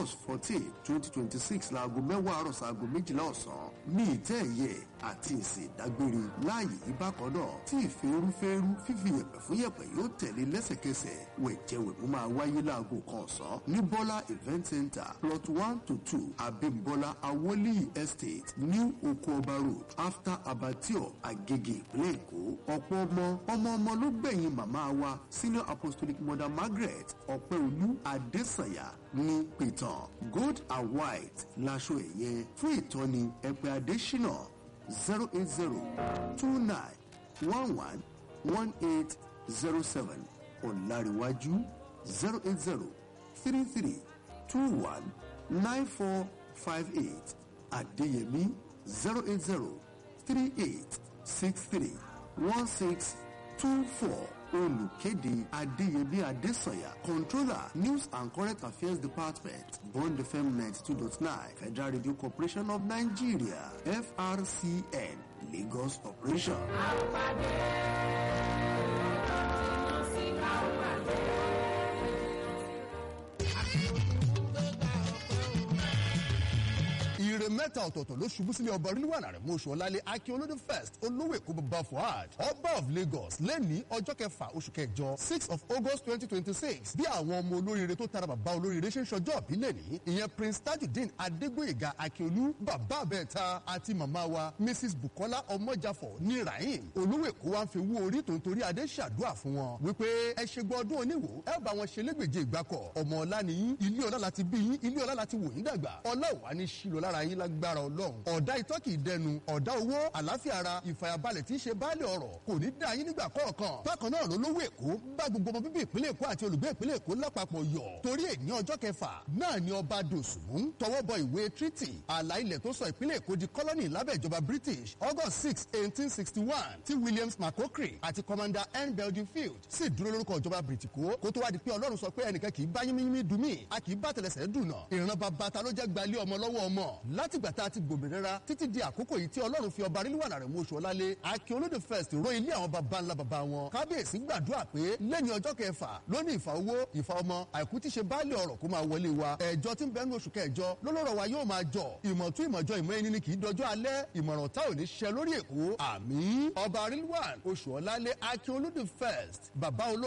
august fourteen twenty twenty six laago mẹ́wàá àárọ̀ sáago méjìlá ọ̀sán ní ìtẹ́ ẹ̀yẹ àti ìsìn ìdágbére láàyè ìbákan náà tí ìfẹ́rúfẹ́rú fífi yẹ̀pẹ̀ fún yẹ̀pẹ̀ yóò tẹ̀lé lẹ́sẹ̀kẹsẹ̀ wẹ̀jẹ̀wẹ̀mú máa wáyé láago kan ọ̀sán ní bọ́lá event center plot one to two abimbola awoliyi estate new oko ọba road after abattoir agege ìpínlẹ̀ èkó ọ̀pọ̀ ọmọ ọmọ ọmọ ló gbẹ̀yìn màmá wa senior apostolic mother margaret ọ̀pẹ́olú adésànyà ní pìtàn gold and white láṣọ ẹ̀yẹ fún ìtọ́ni ẹ̀pẹ́ adésínà zero eight zero two nine one one one eight zero seven ọ̀làríwájú zero eight zero three three two one nine four five eight adéyẹmí zero eight zero three eight six three one six two four olùkéde adéyẹmí adésànyà controller news and current affairs department bond fm ninety two dot nine federal radio corporation of nigeria frcn lagos operation. ire mẹ́ta ọ̀tọ̀ọ̀tọ̀ ló ṣubú sílé ọba rilwana rẹ̀ mọ́ṣú ọ̀làlẹ̀ akíolódé first olówó èkó bàbá fuad ọba of lagos lẹ́ni ọjọ́ kẹfà oṣù kẹjọ six of august twenty twenty six bí àwọn ọmọ olóríire tó tara bàbá olóríire ṣe ń ṣọjọ́ òbí lẹ́ni ìyẹn prince tajudeen adégbòyèga akíolú bàbá abẹ́ẹ̀ta àti màmá wa mrs bukola ọmọjàfọ̀ ní rahim olówó èkó wa ń fi wú orí tó ń torí adé ṣàdúrà fún wọn wípé ẹ ṣe gbọ́ ọdún oníwò ẹ bá wọn ṣe légbèje ìgbàkọ̀ ọmọ ọlá nìyí ilé ọlá láti bí yín ilé ọlá láti wò yín dàgbà ọlá ò wá ní ṣílò lára yín lágbára ọlọ́run ọ̀dà itọ́ kì í dẹnu ọ̀dà owó àláfíà ara ìfàyàbalẹ̀ tí í ṣe baálé ọ̀rọ̀ kò ní dá yín nígbà kọ̀ọ̀kan bákan náà ló lówó èkó bá gbogbo ọmọ bíbí ìpínlẹ̀ èkó àti olùgbé ìpínlẹ̀ èkó lápapọ̀ yọ̀ torí èní ọjọ́ kẹfà náà ni ọba dòsùnmù tọwọ́ bọ ìwé treaty àlà ilẹ̀ tó sọ ìpínlẹ̀ èkó di kọ́lọ́nì lábẹ́ ìjọba british august six eighteen sixty one tí williams mccockery àti commander n belgium field sì dúró lórúkọ ìjọba britiko kó tó wá di pé ọlọ́run sọ pé ẹnìkan kì í bá yínmíyínmí dùn mí a kì í bá tẹlẹsẹ̀ dùn náà ìran bàbá ta ló jẹ́ gbalé ọmọ lọ́wọ́ ọmọ látìgbà tá a ti gbòmìnira títí di àkókò yìí tí ọlọ́run fi ọba rílíwànà rẹ̀ mú oṣù ọ̀lálé akin olóde first ró ilé àwọn baba ńlá baba wọn kábíyèsí gbàdúrà pé lẹ́yìn ọjọ́ kẹfà lónìí ìfà owó ìfà ọmọ àìkú tí ṣe báàlì ọ̀rọ̀ kó máa wọlé wa ẹ̀jọ́ tí ń bẹ́ẹ̀ ní oṣù kẹjọ lọ́lọ́rọ̀ wa yóò máa jọ ìmọ̀tú ìmọ̀jọ ìmọ̀ ẹni ni kì í dọjọ́ alẹ́ ìmọ̀ràn tá ò ní ṣẹ lórí èkó àmì ọba rílíwàn oṣù ọ̀lálé akin olóde first baba olóde